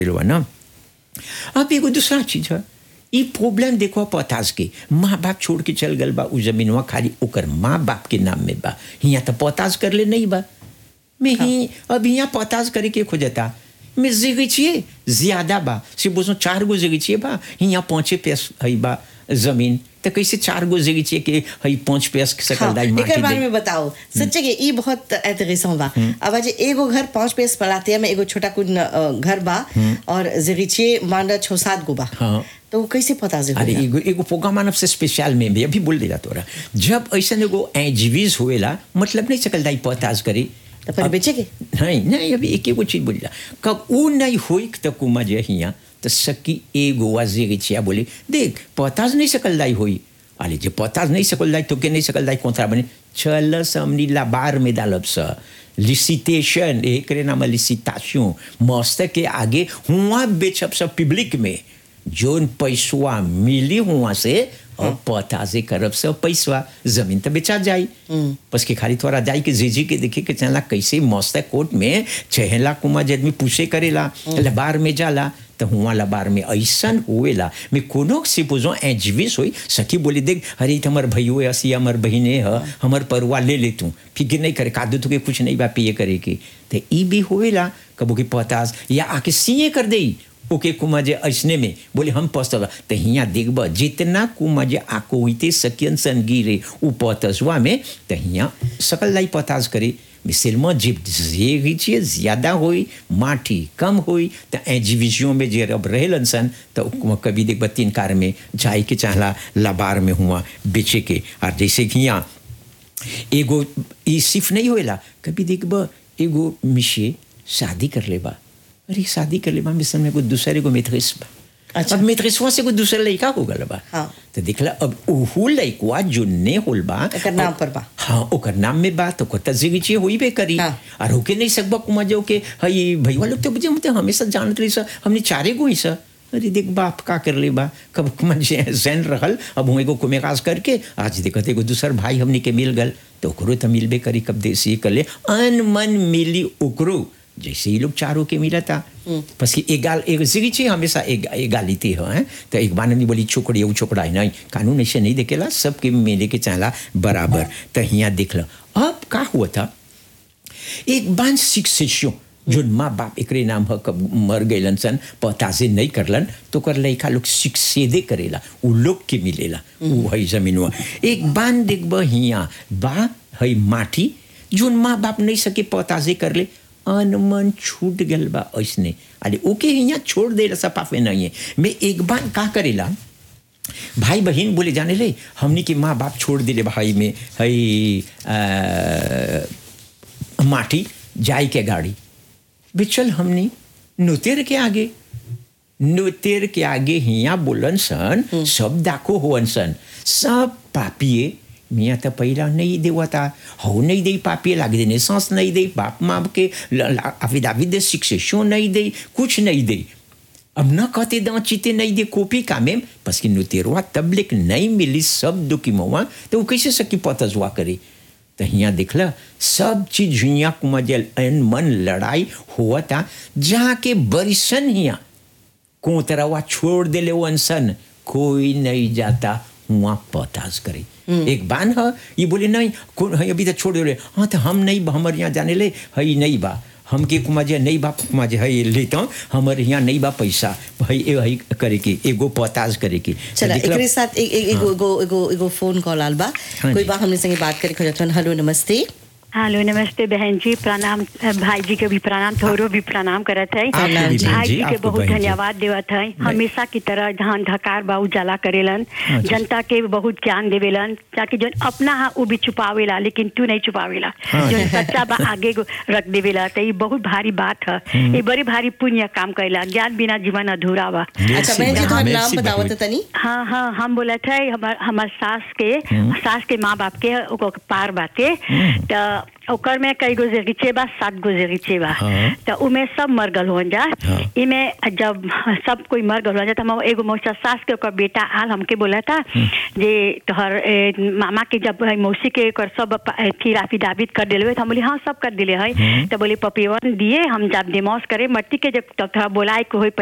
हुआ ना अब एगो दूसरा चीज है ई प्रॉब्लम देखो पोताज के माँ बाप छोड़ के चल गल बा उ जमीनवा खाली ओकर माँ बाप के नाम में बा हियाँ तो पोताज कर ले नहीं बा मैं ही अब यहाँ पोताज करे के खोजता मैं जिगी छिए ज्यादा बा से बोसो चार गो जिगी छिए बा हियाँ पाँचे पैस है बा जमीन तो कैसे चार गो जिगी छिए के है पाँच पैस के सकल दाई माटी एकर बारे दे में बताओ सच्चे के ई बहुत इंटरेस्टिंग बा अब आज एगो घर पांच पेस पलाते में एगो छोटा कुन अ, घर बा और जरीचे मांडा छो सात गो बा हाँ। तो वो कैसे पता जे अरे एगो एगो प्रोग्राम मानव से स्पेशल में भी अभी बोल देला तोरा जब ऐसा एगो एजीवीज होएला मतलब नहीं सकल दाई पोताज करी तो पर बेचे के नहीं नहीं अभी एक एगो चीज बोलिला कब ऊ नहीं होई तो कुमा जे हिया तो सकी एगो वाजे छिया बोली देख पताज नहीं सकल दाई होई अरे जे पताज नहीं सकल दाई तो के नहीं सकल दाई कोंथरा बने चल समनी ला बार में डालब स लिसिटेशन एकरे नाम लिसिटाशन मस्त के आगे हुआ बेचब सब पब्लिक में जोन पैसवा मिली हुआ से और पताजे करब से पैसवा जमीन तो बेचा जाई बस के खाली थोड़ा जाई के जीजी के देखे के चला कैसे मस्त कोर्ट में चहेला कुमा जदमी पूछे करेला लबार में जाला तो हुआ लबार में ऐसन हुएला मैं कोनो से पूछो एजविस होई सखी बोली देख अरे तो हमार भैयो है असी हमार बहिने है हमार परवा ले ले तू फिक्र नहीं करे कादू तो के कुछ नहीं बा पिए करे के तो ई भी होएला कबो के पतास या आके सीए कर देई ओके कुमा जे ऐसने में बोले हम पस्तल तो हियाँ देखब जितना कुमा जे आको होते सकियन सन गिरे उ पतसवा में तो हियाँ सकल लाई पताज करे मिसिलमा जीप जे छिए ज्यादा होई माटी कम होई तो एजीविजियों में जे अब रहेलन सन तो कुमा कभी देखब तीन कार में जाए के चाहला लबार में हुआ बेचे के और जैसे कि हियाँ एगो ई सिर्फ नहीं होएला कभी देखब एगो मिशे शादी कर लेबा अरे शादी कर लेबा मिशन में एगो दूसरे को मेथरिस बा अच्छा। अब मेथरिसवा से एगो दूसरा लड़का हो गल बा हाँ। तो देखला अब ओहू लड़कवा जो ने होल बा एकर नाम पर बा। हाँ ओकर नाम में बा तो कोता जिगी होई बे करी हाँ। और होके नहीं सकबा कुमा जो के हई भैया लोग तो बुझे मतलब हमेशा जानत रही सा हमने चारे गो ही सा अरे देख बाप का कर ले बा कब कुमा जे जैन रहल अब हुए को कुमेकाज करके आज देखत एगो दूसर भाई हमने के मिल गल तो ओकरो तो मिलबे करी कब देसी कर ले अन मन मिली ओकरो जैसे ही लोग चारों के मिला था बस कि एगाल एक जिगी हमेशा एक एगालिटी हो हैं तो एक बार नहीं बोली छोकड़ी वो छोकड़ा है नहीं कानून ऐसे नहीं देखेला सबके मिले के चाहला बराबर तो यहाँ देख लो अब का हुआ था एक बान शिक्षियों जो माँ बाप एकरे नाम ह कब मर गए सन पताजे नहीं करलन तो कर लइका लोग शिक्षेदे करेला उ लोग के मिलेला उ है जमीनवा एक बान देखब हिया बा है माटी जोन माँ बाप नहीं सके पताजे कर ले अनमन छूट गल बा ऐसने अरे ओके हिया छोड़ दे सपाफे नहीं है मैं एक बार का करेला भाई बहन बोले जाने ले हमनी के माँ बाप छोड़ दिले भाई में हई अ, माटी जाई के गाड़ी बिचल हमनी नुतेर के आगे नुतेर के आगे हिया बोलन सन सब दाखो होवन सन सब पापिए मियाँ तो पहिला नहीं देवता हो नहीं दे पापिए लाग देने सांस नहीं दे बाप माँ के अविदाविद दे शिक्षो नहीं दे कुछ नहीं दे अब न कहते दाँ चीते नहीं दे कॉपी का में बस कि नुतेरवा तबलिक नहीं मिली सब दुखी मवा तो वो कैसे सकी पतजवा करे तो हियाँ देखला सब चीज हियाँ कुमजल अन मन लड़ाई हुआ था जहाँ के बरिसन हियाँ कोतरवा छोड़ देले वंसन कोई नहीं जाता हुआ पताज करे एक बान है ये बोले नहीं कौन है अभी तो छोड़ दे हाँ तो हम नहीं बा, हमारे यहाँ जाने ले हई नहीं बा हमके कुमा जे नहीं बा कुमा जे है लेता हूँ हमारे यहाँ नहीं बा पैसा हई ए हई करे की एगो पताज करे की तो चला देखला- एकरे साथ एक एक एगो एगो एगो एगो फोन कॉल आल बा हाँ कोई जी। बा हमने संगे बात करे खोजतन हेलो नमस्ते हेलो नमस्ते बहन जी प्रणाम अ, भाई जी के भी प्रणाम थोरो भी प्रणाम करत है आपको भी बहन भाई जी, जी के आपको बहुत बहन जी। धन्यवाद देवत है हमेशा की तरह धान धकार बा उजाला करेलन हाँ जी। जनता के बहुत ज्ञान देवेलन ताकि जो अपना हा वो भी छुपावेला लेकिन तू नहीं छुपावेला हाँ जो जी। सच्चा बा आगे को रख देवेला तो ये बहुत भारी बात है ये बड़ी भारी पुण्य काम करेला ज्ञान बिना जीवन अधूरा बा अच्छा बहन जी तुम्हारा नाम merci बताओ बहुत। तनी हाँ हाँ हम बोला थे हमार हमार सास के सास के माँ बाप के ओको पार बाटे तो ओकर में कई गो जेगिचे बा सात गो जेगिचे बा हाँ। तो उमे सब मर गल हो जा हाँ। इमे जब सब कोई मर गल हो जा तो हम एगो मौसा सास के ओकर बेटा आल हमके बोला था जे तोहर ए, मामा के जब है, मौसी के ओकर सब प- ए, फिर affidavit कर दिले तो हम बोली हाँ सब कर दिले है तो बोली पपिवन दिए हम जब डिमोस करे मट्टी के जब तोहरा बोलाए के होई